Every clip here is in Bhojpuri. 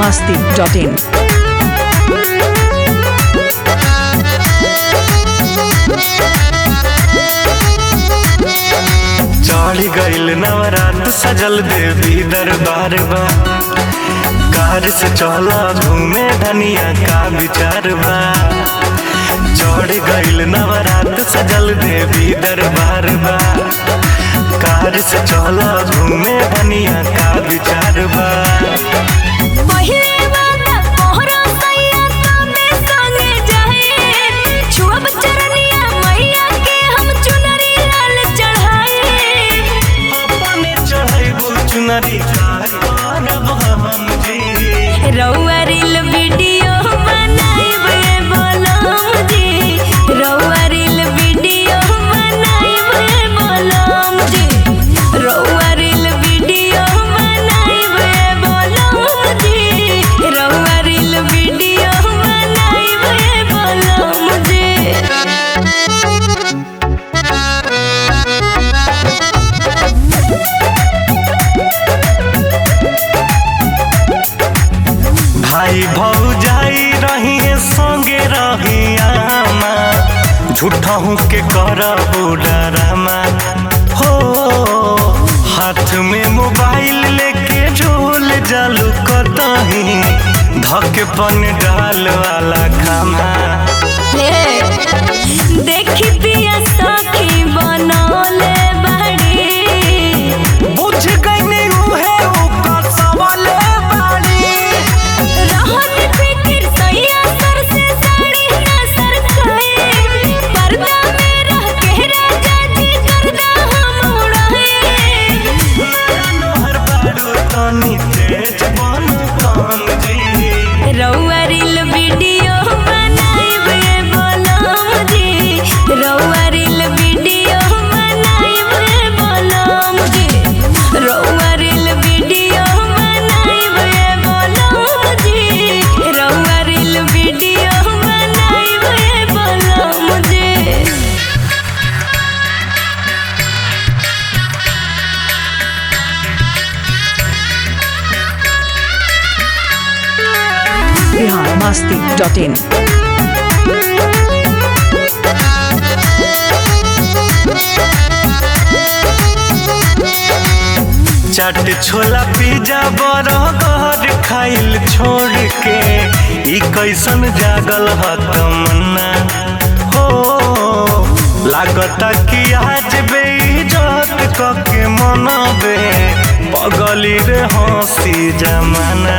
masti.in. चढ़ गईल नवरात सजल देवी दरबार बा कार से चला घूमे धनिया का विचार बा चढ़ गईल नवरात सजल देवी दरबार बा कार से चला घूमे धनिया का विचार बा पहिले वाला मोहरा सैया तमे संगे जाए छुअब चरनिया मैया के हम चुनरी लाल चढ़ाए अपने चढ़ाई चुनरी कार पारब हम जी रउआ रील वीडियो बनाइबे बोलम जी रउआ रील वीडियो बनाइबे बोलम जी रउआ रील वीडियो बनाइबे बोलम जी रउआ रील वीडियो बनाइबे बोलम जी भाई भौजाई रही संगे रही आमा झूठा हूँ के करबो डरामा हो हाथ में मोबाइल लेके झोल जालू कतही धके पन डाल वाला खामा देखी पिया सखी बनौले बड़ी बुझ गई उहे ऊपर सवाले बाड़ी रहत फिकिर सैया सर से साड़ी ना सरकाए पर्दा में रह के राजा जी करदा हम उड़ाए नोहर बाड़ू तनी तेज बन कान जी रउआ रील वीडियो बनाइबे बोलम जी रउआ रील वीडियो बनाइबे बोलम जी रउआ रील वीडियो बनाइबे बोलम जी रउआ रील वीडियो बनाइबे बोलम जी Bihar masti.in. Chaat chhola pizza burger खाइल छोड़ के ई कैसन जागल ह तमन्ना हो लागता कि आज बेइज्जत कके मनबे पगली रे हंसी जमाना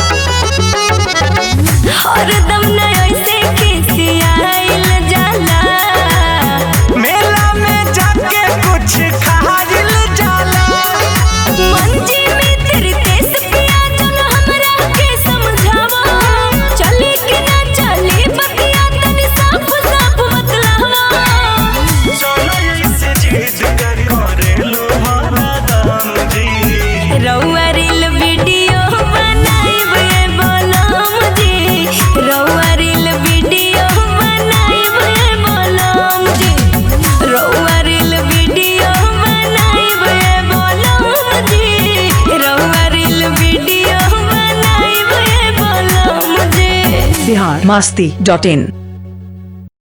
हरदम न ऐसे खिसियाइल जाला मेला में जाके कुछ खाइल जाला मंजी में तेरे देश पिया चल हमरा के समझावा चले कि ना चले बतिया तनी साफ साफ बतलावा चलो ऐसे जिद कर करेलू हरा दाम जी रउआ रील वीडियो बनाइबे बोलम जी रउआ रील वीडियो बनाइबे बोलम जी रउआ रील वीडियो बनाइबे बोलम जी रउआ रील वीडियो बनाइबे बोलम जी Bihar masti.in.